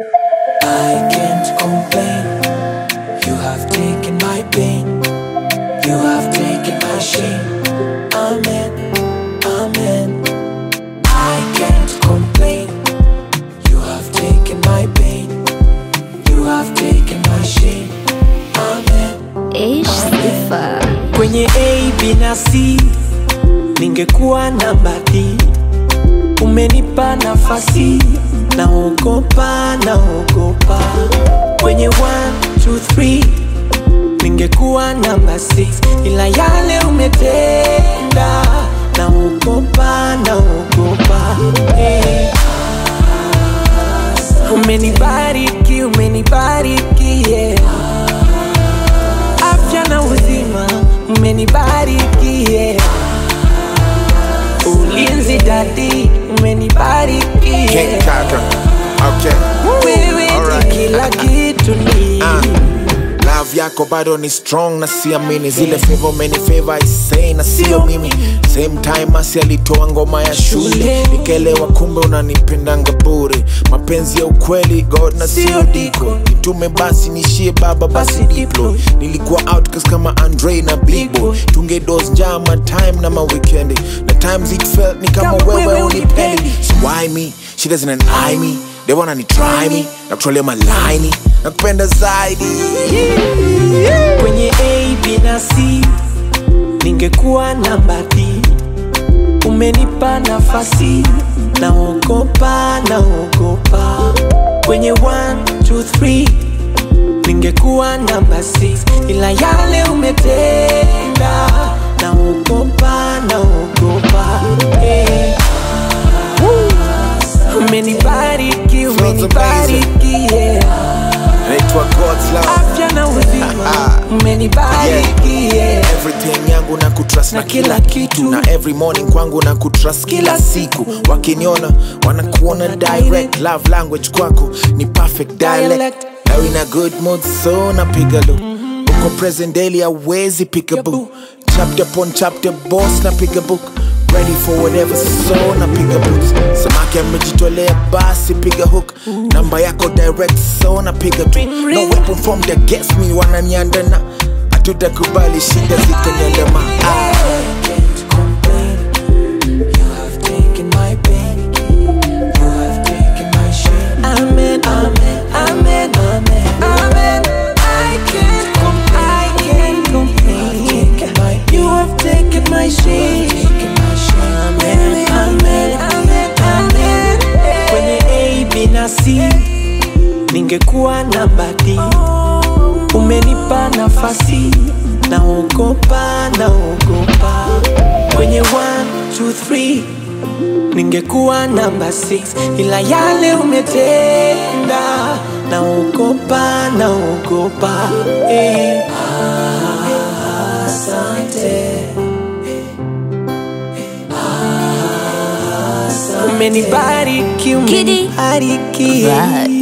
I can't complain. You have taken my pain. You have taken my shame. Amen. Amen. I can't complain. You have taken my pain. You have taken my shame. Amen. Ish sifa Kwenye A, B na C ningekuwa namba D. Umenipa nafasi, naogopa, naogopa. Kwenye 1, 2, 3 ningekuwa namba 6 ila yale umetenda, naogopa, naogopa. Hey. Umenibariki, umenibariki, yeah afya na uzima umenibariki yeah. ulinzi dadi umenibariki King yeah. Kaka. Okay. wewe Alright. ni kila kitu ni Ah. Love yako bado ni strong na siamini zile favor umeni favor isei na sio mimi same time asi alitoa ngoma ya shule nikelewa kumbe unanipendanga bure mapenzi ya ukweli god na sio diko nitume basi nishie baba basi diplo nilikuwa outcast kama andre na big boy tunge dos njama time na maweekendi na times it felt ni kama Kama wewe wewe unipendi unipendi. so why me she doesn't eye me they wanna ni try me na kutrolea malaini na kupenda zaidi kwenye A, B na C ningekuwa namba D. Umenipa nafasi, naogopa, naogopa. Kwenye 1, 2, 3 ningekuwa namba 6 ila yale umetenda, naogopa, naogopa. Hey. Umenibariki, umenibariki, yeah. naitwa God's love afya na uzima umenibariki yeah. everything yangu na kutrust na, Na kila kila kitu kitu. na every morning kwangu na kutrust kila Kila siku wakiniona wanakuona direct love language kwako ni perfect dialect Dialect. now in a good mood so napiga look uko present daily awezi pick a book chapter upon chapter boss napiga book ready for whatever so napiga boots samaki amejitolea basi piga hook namba yako direct so napiga tu Ring, no ring. weapon formed against me wananiandana hatutakubali shida zitaniandama ah. can't complain. You have taken my pain. You have taken my shame. Amen, amen, amen, amen, amen. I can't com- I can't complain. You have taken my shame. Amen, amen, amen, amen. Kwenye A, B na C ningekuwa namba D. Umenipa nafasi, naogopa, naogopa. Kwenye 1, 2, 3 ningekuwa namba 6 ila yale umetenda, naogopa, naogopa. Eh. Asante. Umenibariki, Kidi. umenibariki. Vibes.